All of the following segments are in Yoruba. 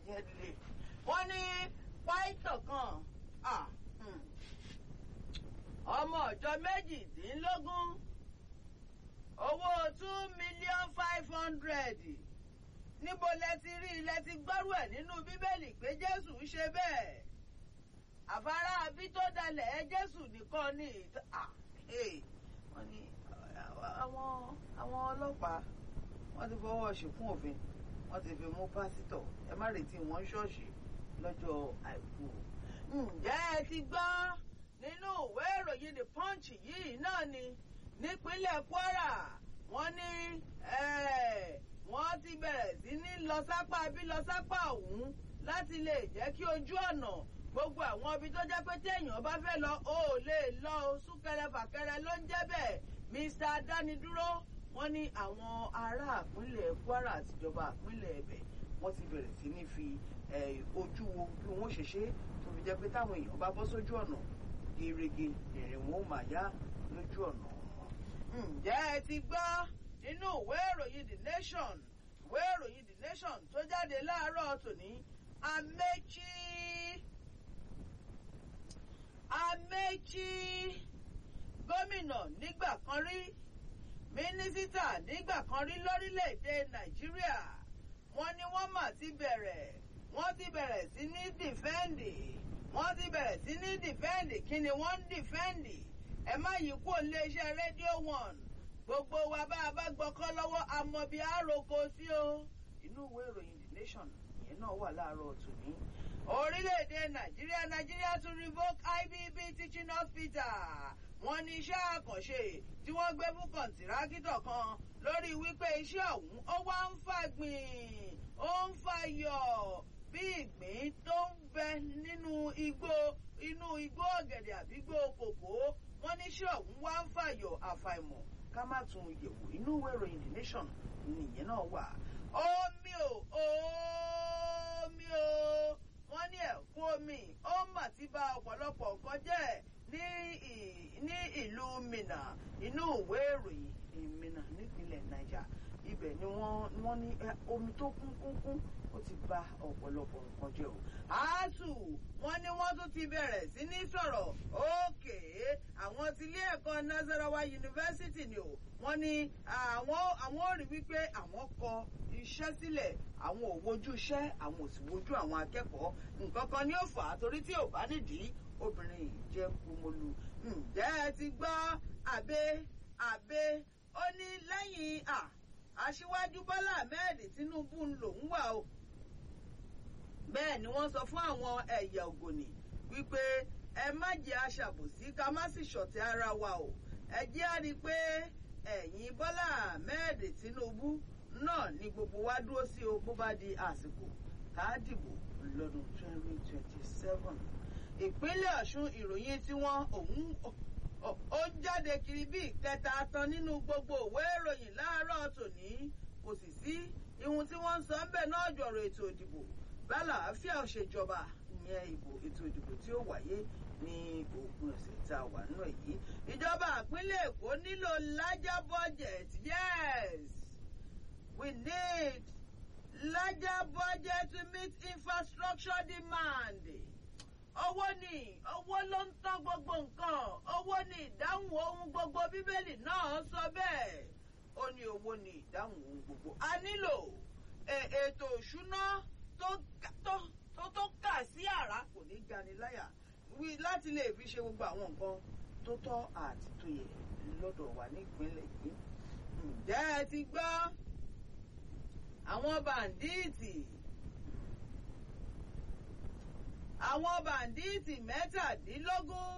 ìyẹn lè wọ́n ní pàìtọ̀ kan ọmọ ọjọ́ méjìdínlógún owó two million five hundred níbo lẹ ti rí ilẹ̀ ti gbọ́rú ẹ̀ nínú bíbélì pé jésù ń ṣe bẹ́ẹ̀ àfárá bí tó dalẹ̀ ẹ jésù nìkan ní wọ́n ní àwọn àwọn ọlọ́pàá wọ́n ti fọwọ́ ṣìkún òfin wọ́n ti fi mú pásítọ̀ ẹ má retí wọn ṣọ́ọ̀ṣì lọ́jọ́ àìkú. ǹjẹ́ ẹ ti gbọ́ nínú ìwé ìròyìn the punch yìí náà ni nípínlẹ̀ kwara wọ́n ní wọ́n ti bẹ̀rẹ̀ sí ní lọ sápá bí lọ sápá ọ̀hún láti lè jẹ́ kí ojú ọ̀nà gbogbo àwọn ibi tó jẹ́ pé téèyàn bá fẹ́ lọ ó lè lọ súnkẹrẹ fàkẹrẹ ló ń jẹ́ bẹ́ẹ̀ mr adánidúró wọ́n ní àwọn ará ìpínlẹ̀ kwara àtijọba ìpínlẹ̀ ẹ̀bẹ̀ wọ́n ti bẹ̀rẹ̀ sí ní fi ojú wo bí wọ́n ṣe ṣe tó fi jẹ́ pé táwọn èèyàn bá bọ́ sójú ọ̀nà gerege ìrìn wọn ó máa yá lójú ọ̀nà wọn. ǹjẹ́ ẹ ti gbọ́ nínú ìwé ìròyìn the nation ìwé ìròyìn the nation tó jáde láàárọ̀ tòní amechi amechi gómìnà nígbà kan rí mínísítà nígbà kan rí lórílẹ̀‐èdè nàìjíríà wọ́n ní wọ́n mà ti bẹ̀rẹ̀ wọ́n ti bẹ̀rẹ̀ sí ní dìfẹ́ǹdì wọ́n ti bẹ̀rẹ̀ sí ní dìfẹ́ǹdì kí ni wọ́n ń dìfẹ́ǹdì ẹ má yí kó iléeṣẹ́ rédíò one gbogbo wa bá a bá gbọ́kọ́ lọ́wọ́ àmọ́ bí àròkọ sí o inú ìwé ìròyìn the nation ìyẹn náà wà láàárọ̀ tòní orílẹ̀-èdè nàìjíríà nàìjíríà tún revoke ibb teaching hospital wọ́n ní iṣẹ́ àkànṣe tí wọ́n gbé fún kọ̀ǹtìrákítọ̀ kan lórí wípé iṣẹ́ ọ̀hún ó wá ń fàgbìn ó ń fàyọ̀ bí ìgbín tó ń bẹ nínú igbó inú igbó ọ̀gẹ̀dẹ̀ àbí igbó kòkó wọ́n ní iṣẹ́ ọ̀hún wá ń fàyọ̀ àfàìmọ̀ ká má tún yẹ̀wò inú ìwé ìròyìn the nation nìyẹn náà wà. omi o omi o wọ́n ní ẹ̀kún omi ó mà ti bà ọ̀pọ̀lọpọ̀ nǹkan jẹ́ ní ìlú minna inú ìwé ìròyìn minna nípínlẹ̀ niger ibẹ̀ ni wọ́n ní omi tó kún kún kún ó ti bà ọ̀pọ̀lọpọ̀ nǹkan jẹ́ o. àásù wọ́n ní wọ́n tún ti bẹ̀rẹ̀ sí ní sọ̀rọ̀ òkè àwọn ti ilé ẹ̀kọ́ nazarawa yunifásitì ni o wọ́n ní àwọn ò rí wípé àwọn kọ iṣẹ́ sílẹ̀ àwọn ò wojú iṣẹ́ àwọn ò sì wojú àwọn akẹ́kọ̀ọ́ nǹkan kan ni ó fà á torí tí ò bá nídìí obìnrin yìí jẹ́ kumolu ǹjẹ́ ẹ ti gbọ́ àbẹ àbẹ ó ní lẹ́yìn aṣíwájú bọ́lá ahmed tinubu ń lòún wà o bẹ́ẹ̀ ni wọ́n sọ fún àwọn ẹ̀yà ògònì wípé ẹ má jẹ́ aṣàbòsí ká má sì ṣọ̀tẹ̀ ara wa o ẹ jẹ́ á rí i pé ẹ̀yìn bọ́lá ahmed tinubu náà ni gbogbo wa dúró sí o bó bá di àsìkò tá a dìbò lọ́dún twenty twenty seven ìpínlẹ̀ ọ̀ṣun ìròyìn tí wọ́n òun ó jáde kiri bí ìkẹta tán nínú gbogbo òwe ìròyìn láàárọ̀ tòní kò sì sí ihun tí wọ́n ń sọ ńbẹ̀ náà jọ̀rọ̀ ètò ìdìbò lálàáfíà òṣèjọba ìyẹn ìbò ètò ìdìbò tí ó wáyé ní òpin ọ̀sẹ̀ tá a wà nínú èyí ìjọba ìpínlẹ̀ èkó nílò larger budget yes we need larger budget to meet infrastructure demand owó ni owó ló ń tán gbogbo nǹkan owó ni ìdáhùn ohun gbogbo bíbélì náà sọ bẹ́ẹ̀ ó ní owó ni ìdáhùn ohun gbogbo a nílò ètò òṣùná tó tó kà sí àrà kò ní gani láyà láti lè fi ṣe gbogbo àwọn nǹkan tó tọ́ àti tó yẹ lọ́dọ̀ wa nípínlẹ̀ yìí ǹjẹ́ ẹ ti gbọ́ àwọn bàǹdíìtì àwọn bàǹdíìtì mẹ́tàdínlógún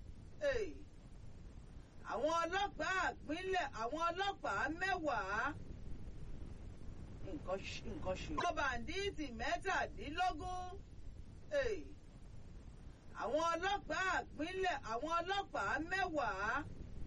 àwọn ọlọ́pàá àpínlẹ̀ àwọn ọlọ́pàá mẹ́wàá nǹkan ṣe. àwọn bàǹdíìtì mẹ́tàdínlógún àwọn ọlọ́pàá àpínlẹ̀ àwọn ọlọ́pàá mẹ́wàá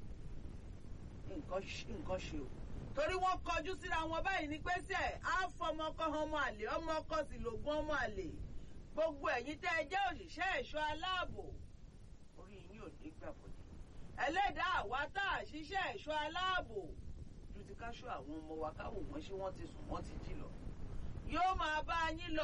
nǹkan ṣe o torí wọ́n kọjú síra wọn báyìí ní pẹ́sẹ̀ á fọmọ kọ́ ọmọ àlè ọmọ ọkọ sì lògùn ọmọ àlè gbogbo ẹ̀yin tẹ́ ẹ jẹ́ òṣìṣẹ́ ẹ̀ṣọ́ aláàbò orí yín ò ní gbà bọ̀dé ẹlẹ́dàá àwa tá a ṣiṣẹ́ ẹ̀ṣọ́ aláàbò ju ti ká ṣọ́ àwọn ọmọ wa káwò wọ́n ṣé wọ́n ti sùn wọ́n ti jí lọ yóò máa bá yín lọ.